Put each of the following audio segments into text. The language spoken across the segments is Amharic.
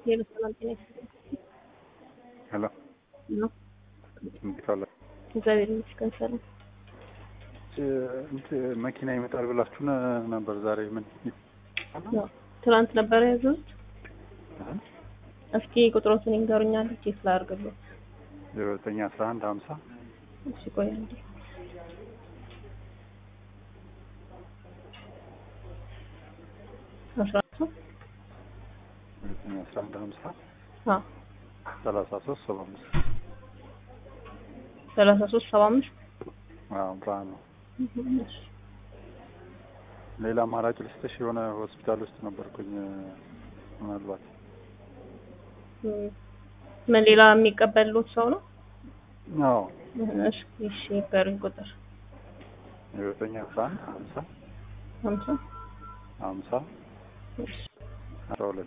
የበሰላም ጤና ይስጥልኝ ሄሎ ነው። እንዴት ዋለ? እግዚአብሔር ይመስገን ሰላም። እንትን መኪና ይመጣል ብላችሁ ነ- ነበር ዛሬ ምን ያው ትናንት ነበረ ያዘዙት። እስኪ ቁጥሮትን ይንገሩኛል ቼክ ላድርግልዎት። ዜሮ ዘጠኝ አስራ አንድ ሀምሳ እሺ ቆይ አንዴ አስራ ሶስት ዘጠኝ አስራ አንድ ሀምሳ አዎ ሰላሳ ሶስት ሰባ አምስት ሰላሳ ሶስት ሰባ አምስት አዎ ብርሃን ነው። እሺ ሌላ አማራጭ ልስጥሽ? የሆነ ሆስፒታል ውስጥ ነበርኩኝ ምናልባት እም፣ ምን ሌላ የሚቀበልዎት ሰው ነው? አዎ እሺ እሺ ይንገሩኝ ቁጥር ዜሮ ዘጠኝ አስራ አንድ ሀምሳ ሀምሳ ሀምሳ እሺ አስራ ሁለት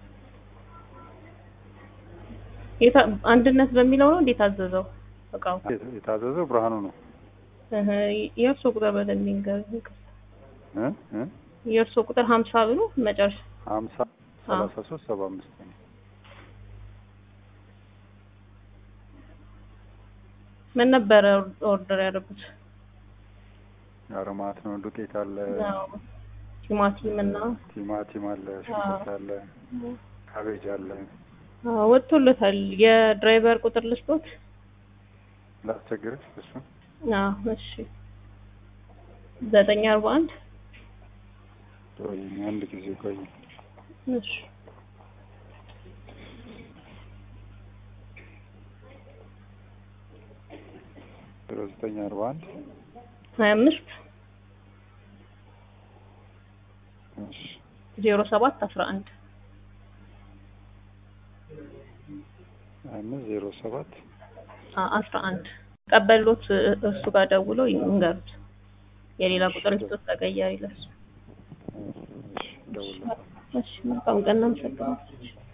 የታ አንድነት በሚለው ነው እንዴት አዘዘው እቃው? የታዘዘው ብርሃኑ ነው እህ የእርሶ ቁጥር በደንብ ይንገሩኝ። እ እ የእርሶ ቁጥር ሀምሳ ብሎ መጨረሻ ሀምሳ ሰላሳ ሶስት ሰባ አምስት ነው። ምን ነበረ ኦርደር ያደረጉት? አረማት ነው። ዱቄት አለ፣ ያው ቲማቲም እና ቲማቲም አለ፣ ሽንኩርት አለ፣ ካቤጅ አለ። አዎ ወጥቶለታል። የድራይቨር ቁጥር ልስጦት? ላስቸግርሽ እሱ አዎ እሺ ዘጠኝ አርባ አንድ ቆይ አንድ ጊዜ ቆይ እሺ ዜሮ ዘጠኝ አርባ አንድ ሀያ አምስት እሺ ዜሮ ሰባት አስራ አንድ አምስት ዜሮ ሰባት አስራ አንድ ቀበሎት እሱ ጋር ደውለው ይንገሩት። የሌላ ቁጥር ይስጡት ተቀያሪ ለሱ። እሺ ደውላለሁ። እሺ መልካም ቀን እናመሰግናለን።